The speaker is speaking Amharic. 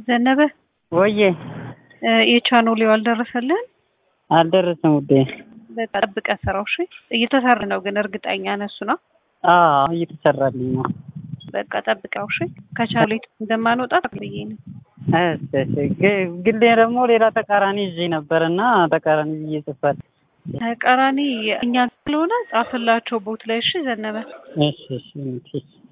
ዘነበ ወዬ የቻኖሌው አልደረሰልህም? አልደረሰም ውዴ። በቃ ጠብቀህ ስራው። እሺ እየተሰራ ነው ግን እርግጠኛ ነህ? እሱ ነው አዎ እየተሰራልኝ ነው። በቃ ጠብቀው። እሺ ከቻሌት እንደማንወጣ ብዬ ነው። እሺ እሺ። ግ- ግን ደግሞ ሌላ ተቃራኒ ይዤ ነበር እና ተቃራኒ ብዬ ጽፋል። ተቃራኒ እኛ ስለሆነ ጻፍላቸው ቦት ላይ። እሺ ዘነበ እሺ እሺ እሺ